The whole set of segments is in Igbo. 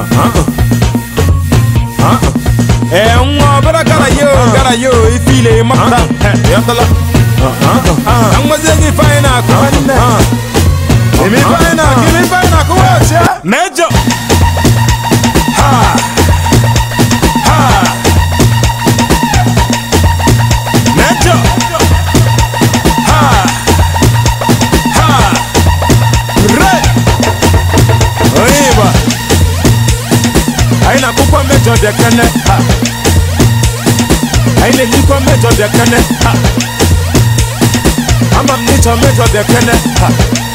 ee nwa ọbara gara yo gara yo ife ile mapụta yọtala ka nwezie gị ife anyị na-akụ ime ife anyị na-akụ ime ife anyị na-akụ wọchị ya mejọ ha ha mejọ ha ha re onye Igbo anyị na-akpụkwa mejọ dị ekene ha anyị na-elikwa mejọ dị ekene ha ama m n'ịchọ mejọ dị ekene ha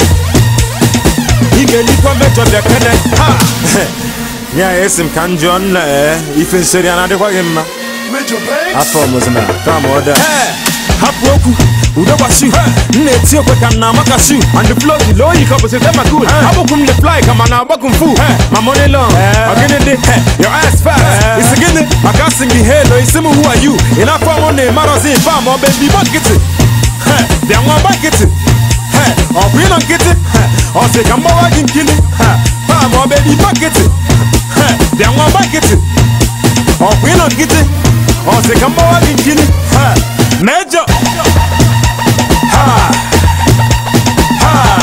ị ga-elikwa mejọ dị ekene ha ya esi m ka m jụọ nna ee ife nsori a na-adịkwa gị mma afọ mụzina kam ọda hapụ okwu udo gbashu m na-eti okwe ka m na-amaka shu and the flow dị low yika bụ site maka ul abụkwu m fly ka ma na-agbakwu mfu ma money long ọgịnị dị your ass fast isi gịnị maka asị gị hello isi m who are you ị na-afọ ọnwụ na ịmarọzi mfa ma ọ bụ ebi gba nkịtị bịa nwa gba nkịtị ọ bụ ịnọ nkịtị ọ sị ka mgbawa gị nkili pa ma ọ bụ ebi gba nkịtị bịa nwa gba nkịtị ọ bụ ịnọ nkịtị ọ sị ka mgbawa gị nkili mejọ ha ha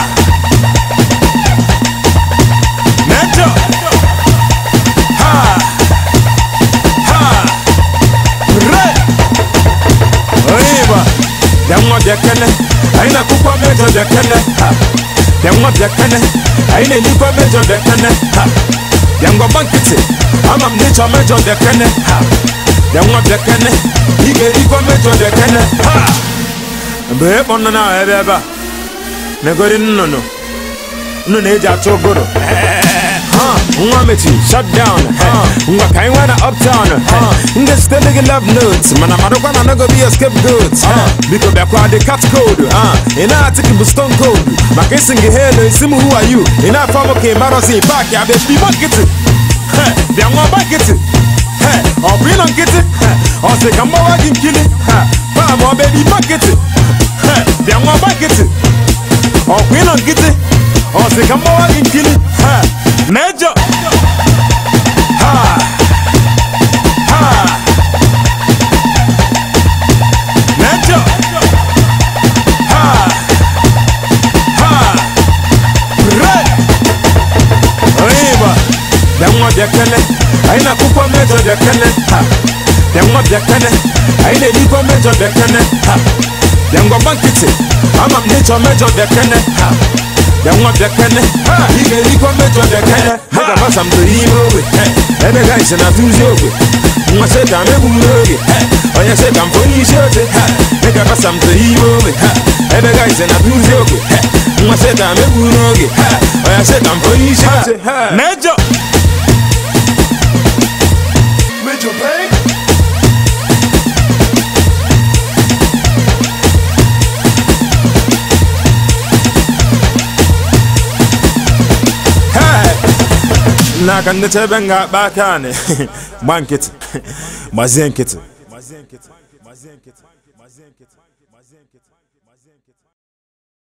mejọ ha ha re onye Igbo bịa nwa bịa kene anyị na-akụkwa mejọ bịa kene ha bịa nwa bịa kene anyị na-elikwa mejọ bịa kene ha bịa ngọgba nkịtị ama m n'ịchọ mejọ bịa kene ha bịa nwa bịa kene ị ga-erikwa mejọ bịa kene ha mgbe ịkpọ nnụnụ ahụ ebe ebe a negori nnụnụ nnụnụ eji achọ ụgụrụ nwa mechi shut down ngwa ka anyị nwee na uptown ndị site gị love notes mana marakwa na anago bi scapegoat biko bịakwa dị cat code ị na-atịkị bụ stone cold maka isi gị helo isi m who are you ị na-afọ m ka ị marọzi paaki abịa bibo nkịtị bịa nwa ọgba nkịtị ọ bụ ịnọ nkịtị ọ sị ka mgbawa gị nkili paa ma ọ bụ ebe ibo nkịtị bịa nwa ọgba nkịtị ọ bụ ịnọ nkịtị ọ sị ka mgbawa gị nkili mejọ ha ha mejọ ha ha re onye Igbo bịa nwa bịa kene anyị na-akụkwa mejọ bịa kene ha bịa nwa bịa kene anyị na-elikwa mejọ bịa kene ha bịa ngwagba nkịtị ama m n'ịchọ mejọ bịa kene ha bịa nwa bịa kene ị ga-erikwa mejọ bịa kene ha ga-agbasa m toro ime ogbe ebe ga ise na tụzi ogbe nwa seta m egbu n'oge onye seta m onye isi oche ị ga-agbasa m toro ime ogbe ebe ga ise na tụzi ogbe nwa seta m egbu n'oge onye seta m onye isi oche mejọ Major Bank. n'aka ndị chebe m ga-akpa aka anị gba nkịtị gbazie nkịtị